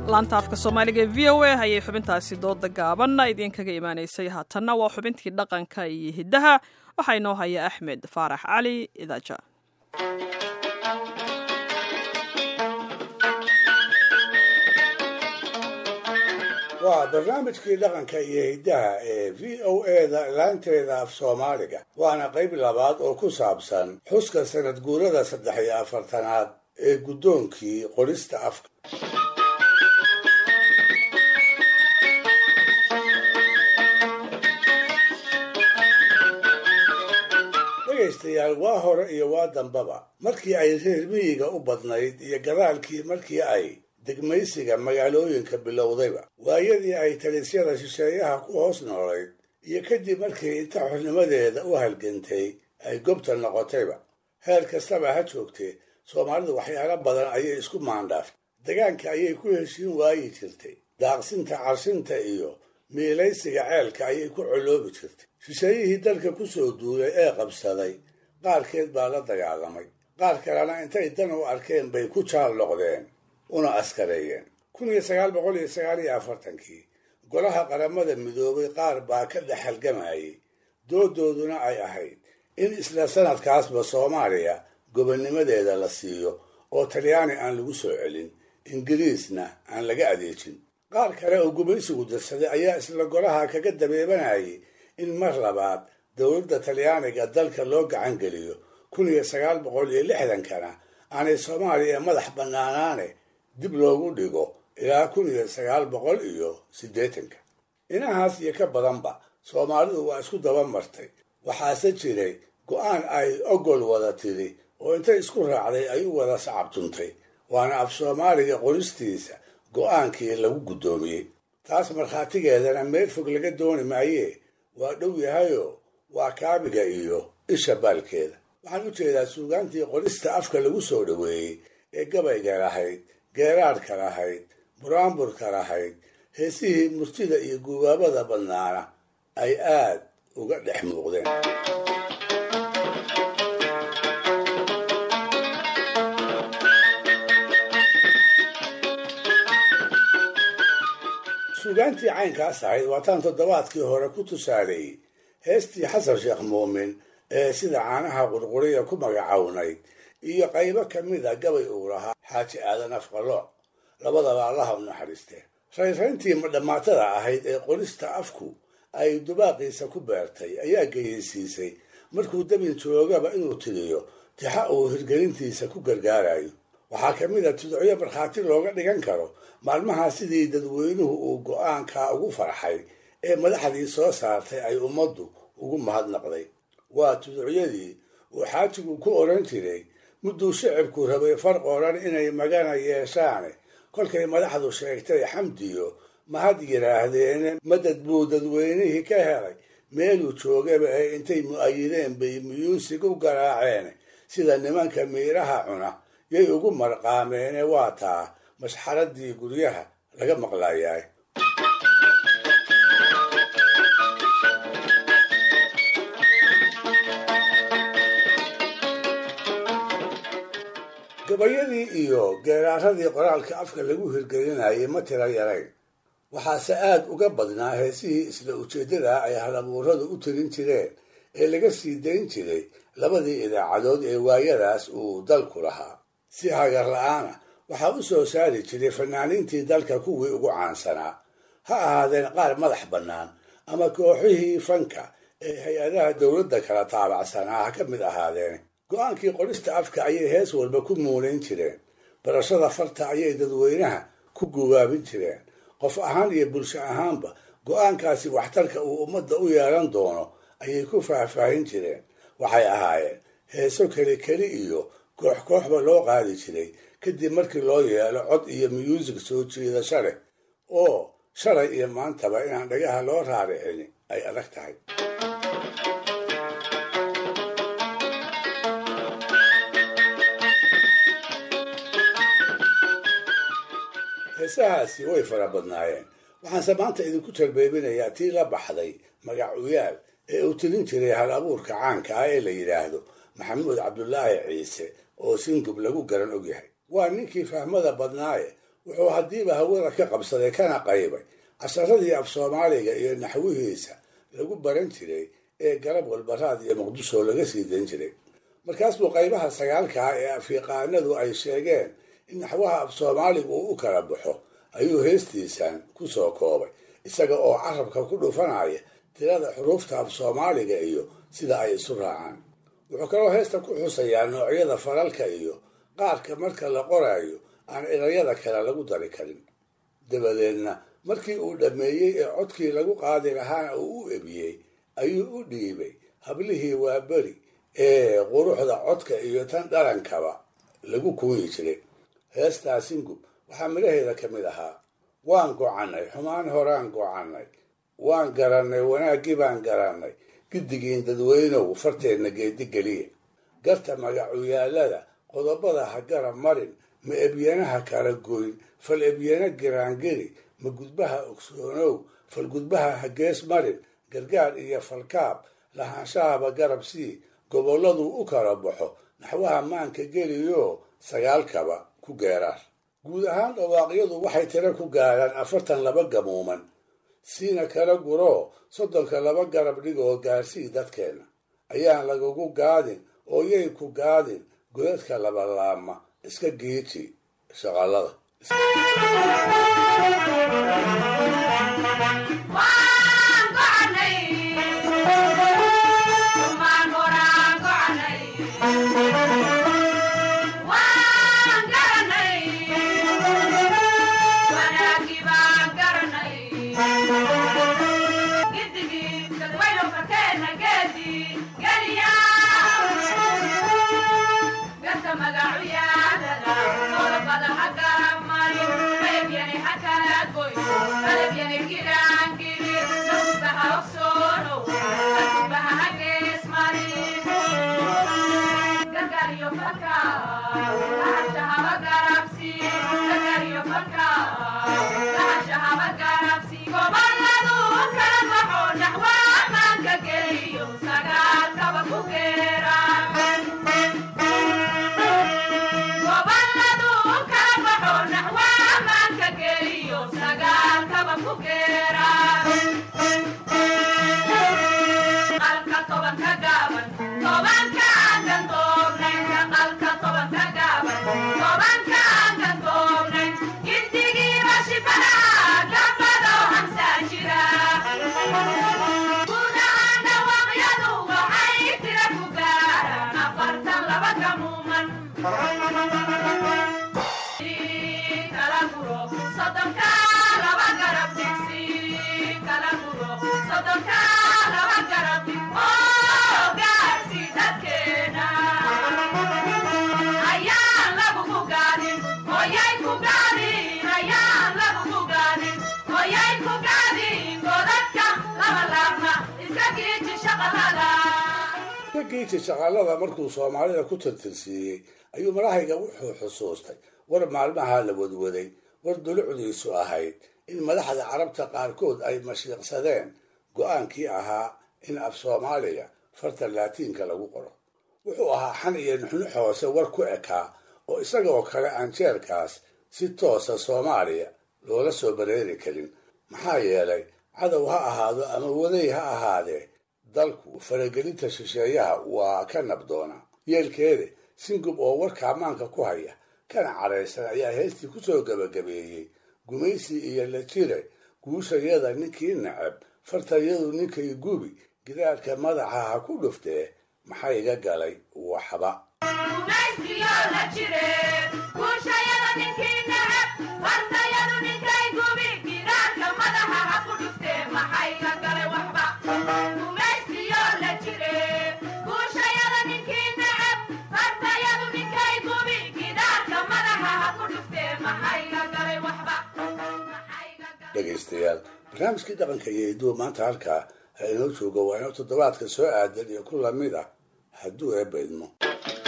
laanta afka soomaaliga ee v o a ayay xubintaasi dooda gaaban idinkaga imaanaysay haatanna waa xubintii dhaqanka iyo hiddaha waxaa inoo haya axmed faarax cali idaaja waa barnaamijkii dhaqanka iyo hiddaha ee v o eda laanteeda af soomaaliga waana qayb labaad oo ku saabsan xuska sanad guurada saddex iyo afartanaad ee guddoonkii qorista afka dhegaystayaal waa hore iyo waa dambaba markii ay reer miyiga u badnayd iyo gadaalkii markii ay degmaysiga magaalooyinka bilowdayba waayadii ay talisyada shisheeyaha ku hoos noolayd iyo kadib markii inta xornimadeeda u halgantay ay gobta noqotayba heer kastaba ha joogtee soomaalidu waxyaalo badan ayay isku maandhaaftay degaanka ayay ku heshiin waayi jirtay daaqsinta carshinta iyo miilaysiga ceelka ayay ku coloobi jirtay shisheeyihii dalka ku soo duulay ee qabsaday qaarkeed baa la dagaalamay qaar kalena intay dan u arkeen bay ku jaal noqdeen una askareeyeen kun iyo sagaal boqol iyo sagaal iyo afartankii golaha qaramada midoobay qaar baa ka dhex halgamayay doodooduna ay ahayd in isla sanadkaasba soomaaliya gobonnimadeeda la siiyo oo talyaani aan lagu soo celin ingiriisna aan laga adeejin qaar kale oo gumaysigu dirsaday ayaa isla golaha kaga dabeebanayay in mar labaad dowladda talyaaniga dalka loo gacan geliyo kun iyo sagaal boqol iyo lixdankana aanay soomaaliya madax bannaanaane dib loogu dhigo ilaa kun iyo sagaal boqol iyo siddeetanka inahaas iyo ka badanba soomaalidu waa isku daba martay waxaase jiray go-aan ay ogol wada tiri oo intay isku raacday ay u wada sacabtuntay waana af soomaaliga qoristiisa go-aankii lagu guddoomiyey taas markhaatigeedana meel fog laga dooni maayee waa dhow yahayoo waa kaabiga iyo isha baalkeeda waxaan u jeedaa suugaantii qorista afka lagu soo dhoweeyey ee gabayga lahayd geeraadhka lahayd buraanburka lahayd heesihii murtida iyo gubaabada badnaana ay aad uga dhex muuqdeen suugaantii caynkaas ahayd waataan toddobaadkii hore ku tusaaleeyey heestii xasan sheekh muumin ee sida caanaha qurquriya ku magacawnayd iyo qaybo ka mid a gabay uu lahaa xaaji aadan afqalooc labadaba allaha u naxariisteen raynrayntii madhammaatada ahayd ee qorista afku ay dubaaqiisa ku beertay ayaa geyeysiisay markuu dabin joogaba inuu tiriyo tixa uu hirgelintiisa ku gargaarayo waxaa ka mid a tudocyo markhaati looga dhigan karo maalmaha sidii dadweynuhu uu go-aankaa ugu farxay ee madaxdii soo saartay ay ummaddu ugu mahadnaqday waa tuducyadii uu xaajigu ku odhan jiray mudduu shicibku rabay far qoran inay magana yeeshaane kolkay madaxdu sheegtay xamdiyo mahad yidhaahdeene madad buu dadweynihii ka helay meeluu joogaba ee intay mu'ayideen bay muyuusig u garaaceene sida nimanka miiraha cuna yay ugu marqaameene waa taa mashxaradii guryaha laga maqlayaay gabayadii iyo geeraaradii qoraalka afka lagu hirgelinayay ma tira yarayn waxaase aad uga badnaa heesihii isla ujeeddada ay halabuuradu u tirin jireen ee laga sii dayn jiray labadii idaacadood ee waayadaas uu dalku lahaa si hagar la-aana waxaa u soo saari jiray fanaaniintii dalka kuwii ugu caansanaa ha ahaadeen qaar madax bannaan ama kooxihii fanka ee hay-adaha dowladda kala taabacsanaa ha ka mid ahaadeen go-aankii qorista afka ayay hees walba ku muunayn jireen barashada farta ayay dadweynaha ku gubaabin jireen qof ahaan iyo bulsho ahaanba go-aankaasi waxtarka uu ummadda u yeelan doono ayay ku faahfaahin jireen waxay ahaayeen heeso keli keli iyo koox kooxba loo qaadi jiray kadib markii loo yeelo cod iyo muyuusig soo jiidasho leh oo shalay iyo maantaba inaan dhagaha loo raaricin ay adag tahay heesahaasi way fara badnaayeen waxaanse maanta idinku talbeebinayaa tii la baxday magac uyaal ee uu tilin jiray hal abuurka caanka ah ee la yidhaahdo maxamuud cabdulaahi ciise oo singub lagu garan ogyahay waa ninkii fahmada badnaaye wuxuu haddiiba hawada ka qabsaday kana qaybay casharadii af soomaaliga iyo naxwihiisa lagu baran jiray ee garab walbaraad iyo muqdisho laga sii dan jiray markaas buu qaybaha sagaalkaa ee afyaqaanadu ay sheegeen in naxwaha af soomaaliga uu u kala baxo ayuu heestiisan ku soo koobay isaga oo carabka ku dhufanaya tirada xuruufta af soomaaliga iyo sida ay isu raacaan wuxuu kaloo heesta ku xusayaa noocyada falalka iyo qaarka marka la qoraayo aan erayada kale lagu dari karin dabadeedna markii uu dhammeeyey ee codkii lagu qaadi lahaana uu u ebiyey ayuu u dhiibay hablihii waa beri ee quruxda codka iyo tan dhalankaba lagu kuuyi jiray heestaa singub waxaa midhaheeda ka mid ahaa waan gocannay xumaan horaan gocannay waan garannay wanaaggii baan garannay giddigiin dadweynow farteenna geedigeliya garta magacuyaallada qodobada ha garab marin ma ebyanaha kala goyn fal ebyana giraangeli ma gudbaha ogsoonow fal gudbaha ha gees marin gargaar iyo falkaab lahaanshahaba garab sii gobolladuu u kala baxo naxwaha maanka geliyo sagaalkaba ku geeraar guud ahaan dhawaaqyadu waxay tiro ku gaadhaan afartan laba gamuuman siina kala guroo soddonka laba garab dhigoo gaarsii dadkeenna ayaan lagagu gaadin oo yay ku gaadin godadka labalaama iska geeji shaqallada giiji shaqaalada markuu soomaalida ku tirtirsiiyey ayuu marahayga wuxuu xusuustay war maalmaha la wadwaday war dulucdiisu ahayd in madaxda carabta qaarkood ay mashiiqsadeen go-aankii ahaa in af soomaaliga farta laatiinka lagu qoro wuxuu ahaa xan iyo nuxnux hoose war ku ekaa oo isagoo kale aan jeerkaas si toosa soomaaliya loola soo bareeri karin maxaa yeelay cadow ha ahaado ama waday ha ahaadee dalku faragelinta shisheeyaha waa ka nabdoona yeelkeeda singub oo warka ammaanka ku haya kana cadhaysan ayaa heestii ku soo gebagabeeyey gumaysi iyo la jire guushayada ninkii nacab fartayadu ninkay gubi gidaarka madaxa ha ku dhuftee maxaa iga galay waxba dhegaystayaal barnaamijkii dhaqanka iyo hiduwa maanta halkaa ha inoo joogo waa inoo toddobaadka soo aadan iyo ku lamid ah hadduu eebba idmo